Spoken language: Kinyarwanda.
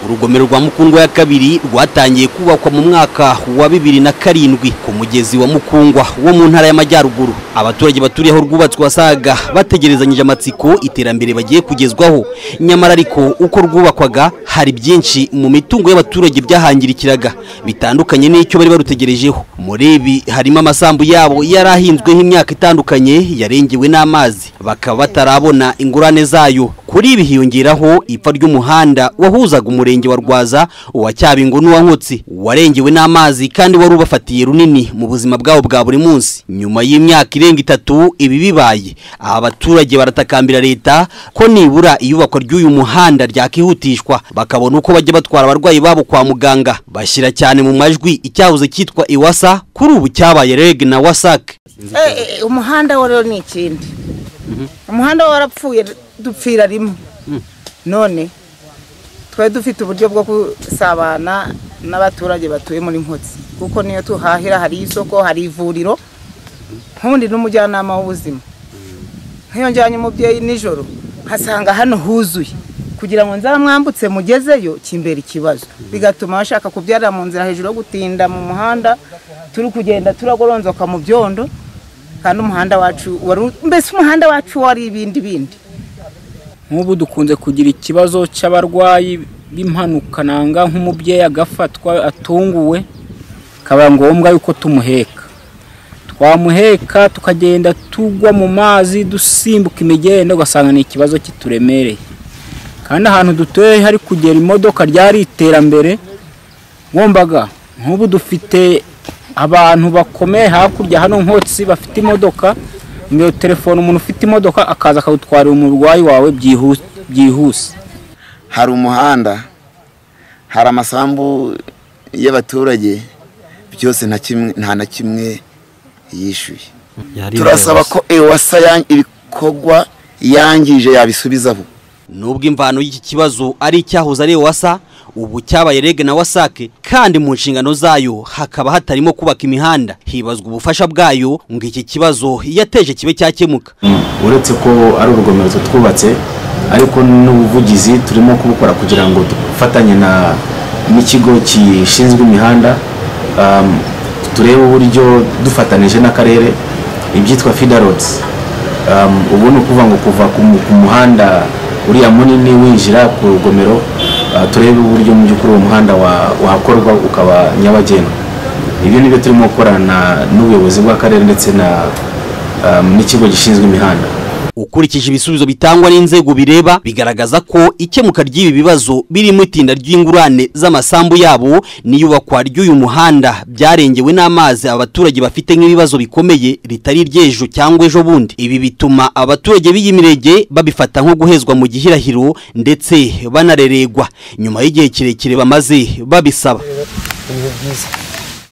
urugomero rwa mukungwa ya kabiri rwatangiye kubakwa mu mwaka wa bibiri na karindwi ku mugezi wa mukungwa wo mu ntara y'amajyaruguru abaturage baturiye aho rwubatswe wasaga bategerezanyije amatsiko iterambere bagiye kugezwaho nyamara ariko uko rwubakwaga hari byinshi mu mitungo y'abaturage byahangirikiraga bitandukanye n'icyo bari barutegerejeho muri ibi harimo amasambu yabo yari ahinzweho imyaka itandukanye yarengewe n'amazi bakaba batarabona ingurane zayo kuri ibi hiyongeraho ipfa ry'umuhanda wahuzaga umurenge wa rwaza uwa cyabingo n'uwa nkotsi warengewe n'amazi kandi wari ubafatiye runini mu buzima bwabo bwa buri munsi nyuma y'imyaka irenga itatu ibi bibaye aba baturage baratakambira leta ko nibura iyubakwa ry'uyu muhanda ryakihutishwa bakabona uko bajya batwara abarwayi babo kwa muganga bashyira cyane mu majwi icyahoze cyitwa iwasa kuri ubu cyabaye reg na wasake umuhanda wo rero ni ikindi umuhanda wo warapfuye dupfira rimwe none twari dufite uburyo bwo gusabana n'abaturage batuye muri nkotsi kuko niyo tuhahira hari isoko hari ivuriro nkundi n'umujyanama w'ubuzima nk'iyo njyanye umubyeyi nijoro nkasanga hano huzuye kugira ngo nzamwambutse mugezeyo kimbera ikibazo bigatuma bashaka kubyarira mu nzira hejuru yo gutinda mu muhanda turi kugenda turagoronzoka mu byondo kandi umuhanda wacu wari mbese umuhanda wacu wari ibindi bindi nk'ubu dukunze kugira ikibazo cy'abarwayi b'impanuka nanga nk'umubyeyi agafatwa atunguwe bikaba ngombwa yuko tumuheka twamuheka tukagenda tugwa mu mazi dusimbuka imigenda ugasanga ni ikibazo kituremereye kandi ahantu dutuye hari kugera imodoka ryari iterambere ngombaga nk'ubu dufite abantu bakomeye hakurya hano nkotsi bafite imodoka niyo telefone umuntu ufite imodoka akaza akagutwarira umurwayi wawe byihuse hari umuhanda hari amasambu y'abaturage byose nta na kimwe yishyuye turasaba ko ewasa ibikorwa yangije yabisubiza vuba nubwo imvano y'iki kibazo ari icyahoze ari wasa ubu cyabaye rege na wasake kandi mu nshingano zayo hakaba hatarimo kubaka imihanda hibazwa ubufasha bwayo ngo iki kibazo yateje kibe cyakemuka uretse ko ari urugomero twubatse ariko n'ubuvugizi turimo kubukora kugira ngo dufatanye n'ikigo gishinzwe imihanda turebe uburyo dufatanije n'akarere ibyitwa fidarodisi ubu ni ukuvuga ngo kuva ku muhanda uriya munini winjira ku rugomero turebe uburyo mu by'ukuri uwo muhanda wakorwa ukaba nyabagendwa ibyo nibyo turimo gukorana n'ubuyobozi bw'akarere ndetse n'ikigo gishinzwe imihanda ukurikije ibisubizo bitangwa n'inzego bireba bigaragaza ko ikemuka ry'ibi bibazo birimo itinda ry'ingurane z'amasambu yabo n'iyubakwa ry'uyu muhanda byarengewe n'amazi abaturage bafite nk'ibibazo bikomeye ritari iry'ejo cyangwa ejo bundi ibi bituma abaturage b'iyi mirenge babifata nko guhezwa mu gihirahiro ndetse banareregwa nyuma y'igihe kirekire bamaze babisaba